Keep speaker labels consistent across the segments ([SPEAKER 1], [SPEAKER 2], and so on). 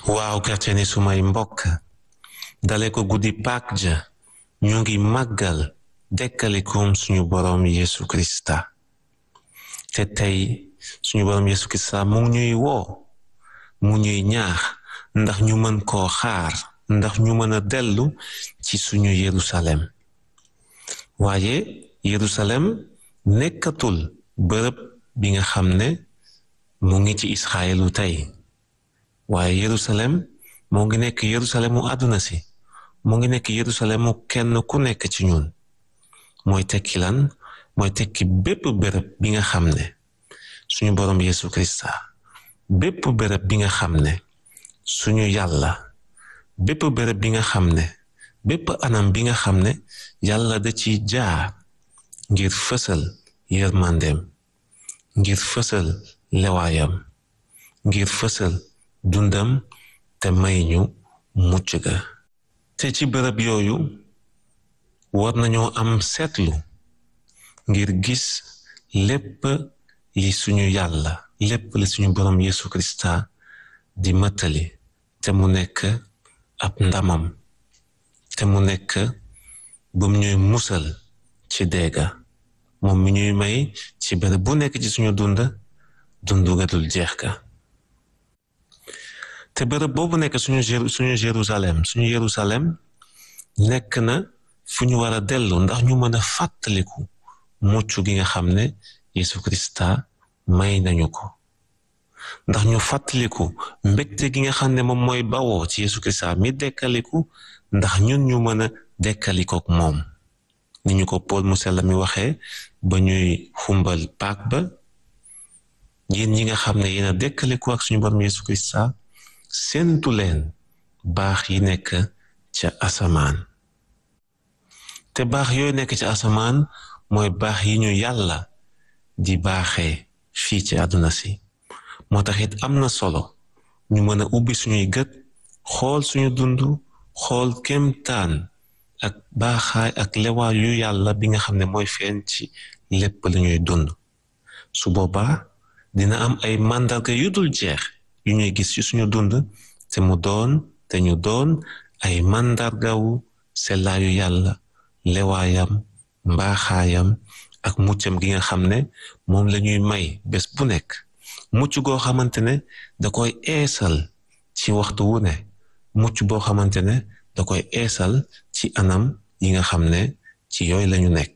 [SPEAKER 1] waaw chrétien yi sumay mbokk dale ko guddi Pâk ja ñu ngi màggal dekkalikum suñu boroom Yesu Krista te tey suñu boroom Yesu Krista mu ngi ñuy woo mu ñuy ñaax ndax ñu mën koo xaar ndax ñu mën a dellu ci suñu Yerusalem waaye Yerusalem nekkatul bërëb bi nga xam ne mu ngi ci Israelu tey waaye Yerusalem moo ngi nekk Yerusalemu àdduna si moo ngi nekk Yerusalemu kenn ku nekk ci ñun mooy tekki lan mooy tekki bépp bërëb bi nga xam ne suñu boroom Yesu Krista bépp bërëb bi nga xam ne suñu yàlla bépp bërëb bi nga xam ne bépp anam bi nga xam ne yàlla da ci jaar ngir fësal yërmandeem ngir fësal lewaayam ngir fësal dundam te may ñu mucc ga te ci bërëb yooyu war nañoo am seetlu ngir gis lépp yi suñu yàlla lépp li suñu boroom Yesu Krista di mëttali te mu nekk ab ndamam te mu nekk bum ñuy musal ci deega moom mi ñuy may ci bërëb bu nekk ci suñu dund dundu ga dul jeex ga te bërëb boobu nekk suñu suñu Jérusalem suñu Jérusalem nekk na fu ñu war a dellu ndax ñu mën a fàttaliku mucc gi nga xam ne Yesu Krista may nañu ko ndax ñu fàttaliku mbégte gi nga xam ne moom mooy bawoo ci Yesu Krista mi dekkaliku ndax ñun ñu mën a dekkalikook moom ni ñu ko Paul mu sell mi waxee ba ñuy xumbal Pâk ba yéen ñi nga xam ne yéen a dekkaliku ak suñu borom Yesu Krista séentu leen baax yi nekk ca asamaan te baax yooyu nekk ca asamaan mooy baax yi ñu yàlla di baaxee fii ci àdduna si moo tax it am na solo ñu mën a ubbi suñuy gët xool suñu dund xool kéemtaan ak baaxaay ak lewaay yu yàlla bi nga xam ne mooy feeñ ci lépp la ñuy dund su boobaa dina am ay màndarga yu dul jeex yu ñuy gis ci suñu dund te mu doon te ñu doon ay màndargawu sellaayu yàlla lewaayam mbaaxaayam ak muccam gi nga xam ne moom la ñuy may bés bu nekk mucc goo xamante ne da koy eesal ci waxtu wu ne mucc boo xamante ne da koy eesal ci anam yi nga xam ne ci yooyu lañu nekk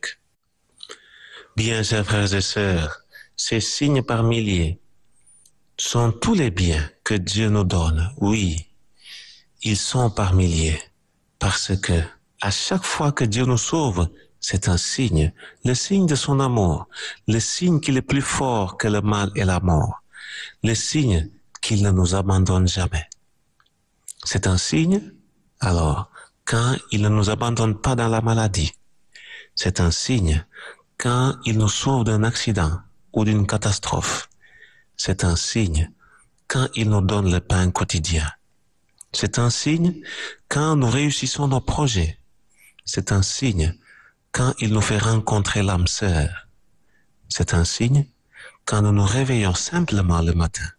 [SPEAKER 1] bien chers frères et sœurs ces signes par milliers sont tous les biens que Dieu nous donne oui ils sont par milliers parce que à chaque fois que Dieu nous sauve c'est un signe le signe de son amour le signe qu'il est plus fort que le mal et la mort le signe qu'il ne nous abandonne jamais c'est un signe alors quand il ne nous abandonne pas dans la maladie c'est un signe quand il nous sauve d'un accident ou d'une catastrophe c'est un signe quand il nous donne le pain quotidien c'est un signe quand nous réussissons nos projets c'est un signe quand il nous fait rencontrer l'âme sœur c'est un signe quand nous nous réveillons simplement le matin